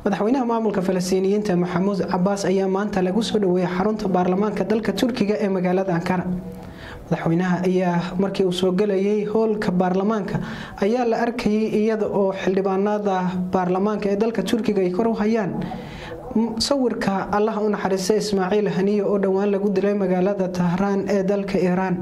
madaxweynaha maamulka falastiiniyiinta maxamuud cabaas ayaa maanta lagu soo dhaweeyay xarunta baarlamaanka dalka turkiga ee magaalada ankara madaxweynaha ayaa markii uu soo gelayay howlka baarlamaanka ayaa la arkayay iyada oo xildhibaanada baarlamaanka ee dalka turkiga ay kor u hayaan sawirka allaha u naxariista ismaaciil haniye oo dhowaan lagu dilay magaalada tahraan ee dalka iiraan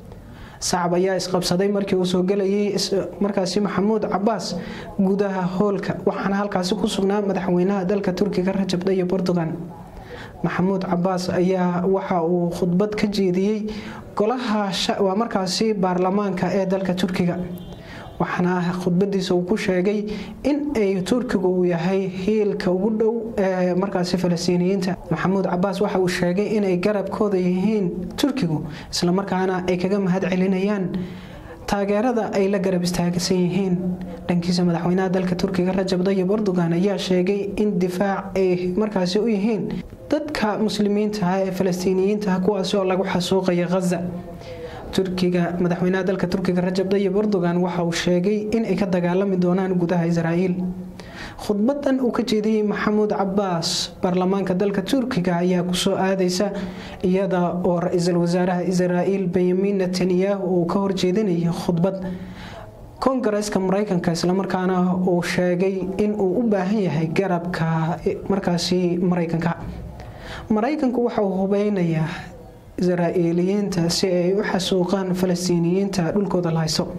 sacab ayaa isqabsaday markii uu soo gelayay markaasi maxamuud cabaas gudaha howlka waxaana halkaasi ku sugnaa madaxweynaha dalka turkiga rajab tayyib erdogan maxamuud cabaas ayaa waxa uu khudbad ka jeediyey golaha waa markaasi baarlamaanka ee dalka turkiga waxaana khudbadiisa uu ku sheegay in ay turkigu uu yahay hiilka ugu dhow ee markaasi falastiiniyiinta maxamuud cabaas waxa uu sheegay inay garabkooda yihiin turkigu islamarkaana ay kaga mahad celinayaan taageerada ay la garab istaagsan yihiin dhankiisa madaxweynaha dalka turkiga rajab tayyib erdogan ayaa sheegay in difaac ay markaasi u yihiin dadka muslimiinta ah ee falastiiniyiinta kuwaasi oo lagu xasuuqaya khaza turkiga madaxweynaha dalka turkiga rajab tayyib erdogan waxa uu sheegay in ay ka dagaalami doonaan gudaha israa'iil khudbadan uu ka jeediyey maxamuud cabaas baarlamaanka dalka turkiga ayaa kusoo aadaysa iyada oo ra-iisul wasaaraha israa'iil benyamin netanyahu uu ka horjeedinayay khudbad kongareeska mareykanka islamarkaana uu sheegay in uu u baahan yahay garabka markaasi mareykanka mareykanku waxa uu hubeynayaa israa'iiliyiinta si ay u xasuuqaan falastiiniyiinta dhulkooda la haysto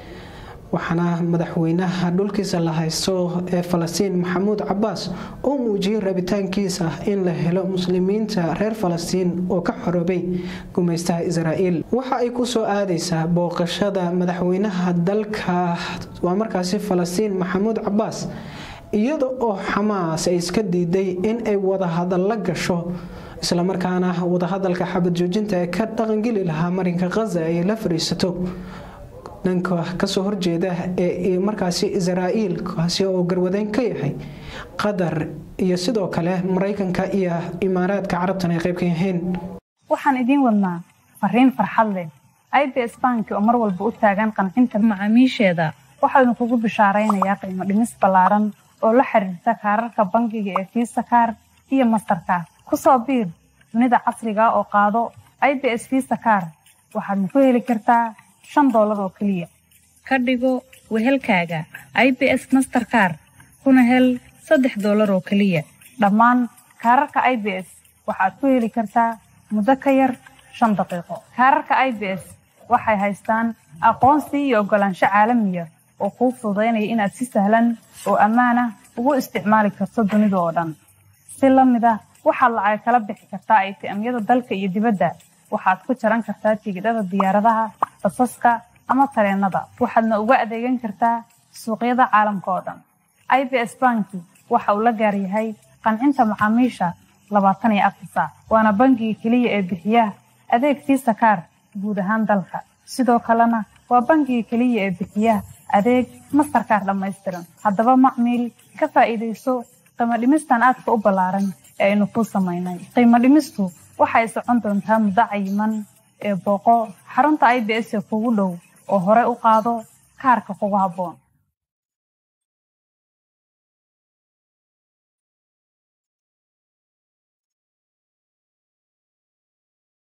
waxaana madaxweynaha dhulkiisa la haysto ee falastiin maxamuud cabaas oo muujiyey rabitaankiisa in la helo muslimiinta reer falastiin oo ka xoroobay gumaystaha israa'iil waxa ay ku soo aadaysaa booqashada madaxweynaha dalka waa markaasi falastiin maxamuud cabaas iyada oo xamaas ay iska diiday in ay wadahadalla gasho islamarkaana wadahadalka xabad joojinta ee ka dhaqangeli lahaa marinka khaza ay la fariisato dhanka kasoo horjeeda ee markaasi israa'iil kaasi oo garwadeyn ka yahay qatar iyo sidoo kale maraykanka iyo imaaraadka carabtan ay qayb ka yihiin waxaan idiin wadnaa fariin farxad leh i b s banki oo mar walba u taagan qancinta macaamiisheeda waxaanu kugu bishaaraynayaa qiimo dhimis ballaaran oo la xiriirta kaararka bangiga ee fiisa kaar iyo mastarkaar kusoo biir dunida casriga oo qaado i b s fiisa kaar waxaadna ku heli kartaa shan doolar oo keliya ka dhigo wehelkaaga i b s masterkaar kuna hel saddex doolar oo keliya dhammaan kaararka i b s waxaad ku heli kartaa muddo ka yar shan daqiiqo kaararka i b s waxay haystaan aqoonsi iyo oggolaansho caalamiya oo kuu fududaynaya inaad si sahlan oo ammaan ah ugu isticmaali karto dunida oo dhan si la mid ah waxaad lacag kala bixi kartaa aytiamyada dalka iyo dibadda waxaad ku jaran kartaa tigidhada diyaaradaha basaska ama tareenada waxaadna uga adeegan kartaa suuqyada caalamka oo dhan i b s banki waxa uu la gaar yahay qancinta macaamiisha labaatan iyo afar saac waana bangiga keliya ee bixiya adeeg fiisa kaar guud ahaan dalka sidoo kalena waa bangiga keliya ee bixiya adeeg mastarkaar dhammaystiran haddaba macmiil ka faa'iidayso qiimo dhimistan aadka u ballaaran ee aynu kuu samaynay qiimo dhimistu waxay socon doontaa muddo cayiman ee booqo xarunta i b s ee kugu dhow oo hore u qaado kaarka kugu habboon